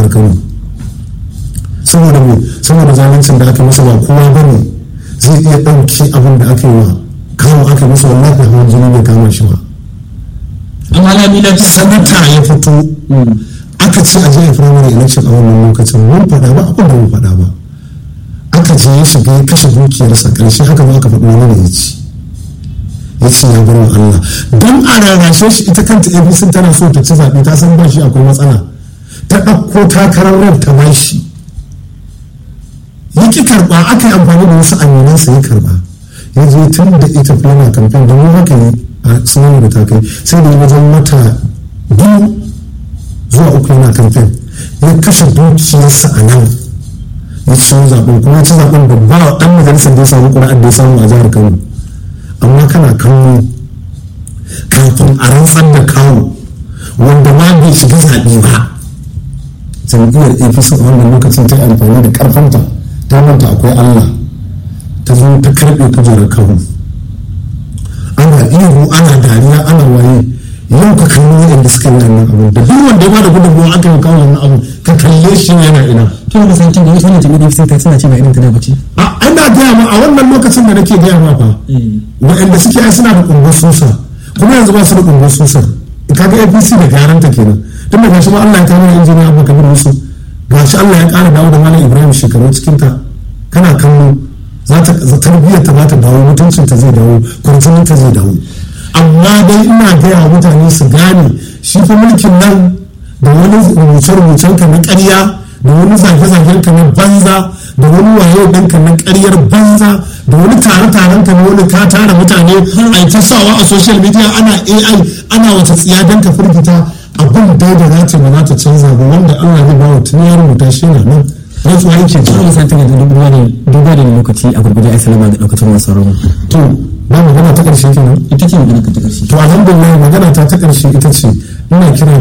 kano saboda me saboda zaluncin da aka masa ba kowa ba ne zai iya ɗauki abin da aka yi wa kawo aka masa wallahi hawan jini bai kama shi ba amma lami lafiya sanata ya fito aka ce a jiya firamare election a wannan lokacin mun faɗa ba abin da mun faɗa ba aka je ya shiga ya kashe dukiyarsa ƙarshe haka ma aka faɗi wani da ya ci ya ce ya bar wa Allah don a rarrashe shi ita kanta APC tana so ta ci zaɓe ta san ba shi akwai matsala ta ɗauko takarar ran ta ba shi ya ki karɓa aka yi amfani da wasu aminansa ya karɓa ya je tun da ita fulana kamfen da mun haka yi a sunan da ta kai sai da wajen mata biyu zuwa uku yana kamfen ya kashe dukiyarsa a nan ya ci zaɓen kuma ya ci zaɓen da ba ɗan majalisar da ya samu ƙura'ar da ya samu a jihar kano amma kana kallo kafin a rantsar da kawo wanda ma bai shiga zaɓe ba jam'iyyar apc a wannan lokacin ta yi amfani da ƙarfanta ta manta akwai allah ta zo ta karɓe kujerar kawo ana ihu ana dariya ana waye yau ka kalli waɗanda suka yi wannan abu da duk wanda ya bada gudunmawa aka yi kawo wannan abu ka kalle shi yana ina to da santin da wasu wannan jami'ar sai ta suna ce ba irin ta da bace a ana gaya ma a wannan lokacin da nake gaya ma fa waɗanda suke ai suna da ƙungun susa kuma yanzu ba su da ƙungun susar kaga apc da garanta kenan tun da gashi ma allah ya kawo injiniya abu kabir musu gashi allah ya ƙara dawo da malam ibrahim shekaru cikin ta kana kallo za ta tarbiyyar ta ba ta dawo mutuncin ta zai dawo kwarjinin ta zai dawo amma dai ina gaya wa mutane su gane shi fa mulkin nan da wani rubuce-rubucen ka na ƙarya da wani zage-zagen ka na banza da wani waye ɗinka na ƙaryar banza da wani tare-taren ka na wani ka tara mutane a ta sawa a social media ana ai ana wata tsiya don ka firgita abin dai da za ta ba za ta canza ba wanda allah zai ba wa tun ya rubuta shi na nan rantsuwa yake to da santin da duba da duba da lokaci a gurguje ai salama ga daukacin masu rawa to ba magana ta ƙarshe kenan ita ce magana ka ta karshe to alhamdulillah magana ta ta ƙarshe ita ce ina kira